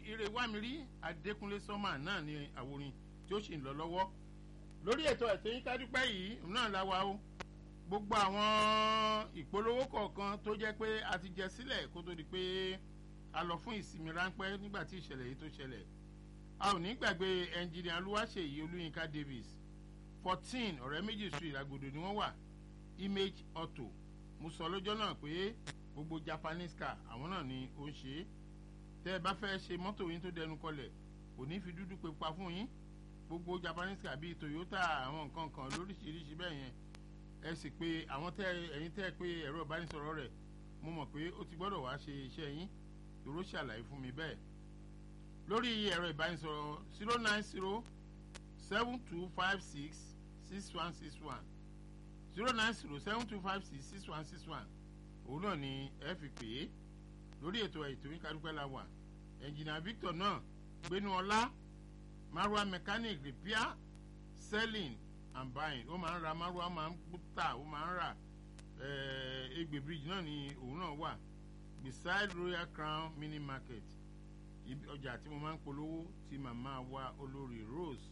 ire wámirí adékúnlé sọ́mà náà ni àwòrán tí ó sì ń lọ lọ́wọ́ lórí ètò ẹ̀sìn yín kádúpẹ́ yìí náà la wa o gbogbo àwọn ìpolówó kọ̀ọ̀kan tó jẹ́ pé a ti jẹ sílẹ̀ kó tó di pé a lọ fún ìsinmi ráńpẹ́ nígbà tí ìṣẹ̀lẹ̀ yìí tó ṣẹlẹ̀ a ò ní gbàgbé ẹnjìnìà olúwaṣèyí olúyinka davis fourteen ọ̀rẹ́ méjì street àgòdò ni wọ́n wà image auto mo sọ lọ́jọ́ náà pé gbogbo japanese car àwọn náà ni ó ń ṣe é tẹ́ ẹ bá fẹ́ ṣe mọ́tò yín tó dẹnu kọlẹ̀ kò ní fi dúdú pé pa fún yín gbogbo japanese car bíi toyota àwọn nǹkan kan lóríṣiríṣi bẹ́ẹ̀ yẹn ẹ sì pé àwọn tẹ́ ẹ̀yin tẹ́ pé ẹ̀rọ ìbánisọ̀rọ̀ rẹ̀ mo mọ̀ pé ó ti gbọ́dọ̀ wá ṣe iṣẹ́ yín ìró ṣàlàyé fún mi bẹ́ẹ̀ lórí ẹ̀rọ ìbánisọ̀rọ̀ zero nine zero seven two five six six one six one zero nine zero seven two five six six one six one òun náà ni ẹ fi pè é lórí ètò ètò yín kádúpẹ́ la wà ẹnjìnà victor náà gbénu ọlá marua mechanic repair selling and buying ó máa ń ra marua máa ń tà ó máa ń rà egbe bridge náà ni òun náà wà beside royal crown mini market ọjà tí mo máa ń polówó ti màmá wa olórí rose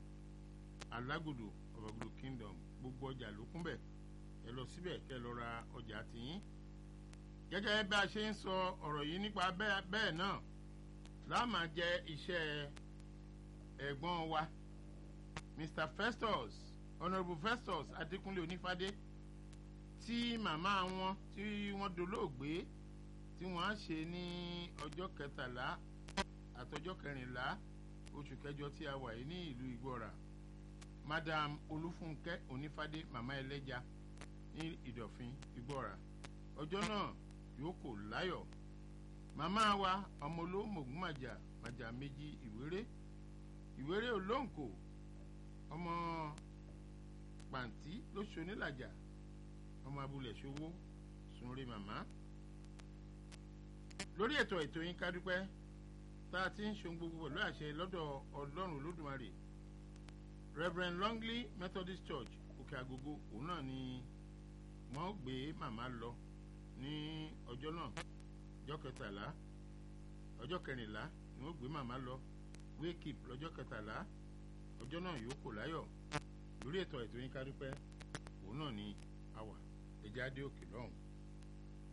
alágòdò ọ̀bàgòdò kingdom gbogbo ọjà ló kún bẹ̀ ẹ lọ síbẹ̀ kẹ́ ẹ lọ ra ọjà tìyín gẹ́gẹ́ bí a ṣe ń sọ ọ̀rọ̀ yìí nípa bẹ́ẹ̀ náà láàmà jẹ́ iṣẹ́ ẹ̀gbọ́n wa mr festus honourable festus adékúnlé onífádé tí màmá wọn tí wọ́n dolóògbé tí wọ́n á ṣe ní ọjọ́ kẹtàlá àtọjọ́ kẹrìnlá oṣù kẹjọ tí a wà yìí ní ìlú ìgbọ́ra madam olúfúnkẹ́ onífádé màmá ẹlẹ́ja ní ìdọ̀fin ìgbọ́ra ọjọ́ náà yóò kò láyọ̀ màmá wa ọmọ olómògùn màjà màjà méjì ìwéré ìwéré olóǹkò ọmọ pàǹtí lóṣù onílàjà ọmọ abúlé ṣòwò sunre màmá lórí ètò ètò yín kádúpẹ́ tá a ti ń ṣe gbogbo pẹ̀lú àṣẹ lọ́dọ̀ ọlọ́run olódùmarè reverend longley methodist church òkè àgógó òun náà ni wọ́n gbé màmá lọ ní ọjọ́ náà ọjọ́ kẹtàlá ọjọ́ kẹrìnlá ni wọ́n gbé màmá lọ wake up lọ́jọ́ kẹtàlá ọjọ́ náà yóò kò láyọ̀ lórí ètò ètò yín kádúpẹ́ òun náà ni a wà ẹ̀jẹ̀ adé òkè lọ́hùn.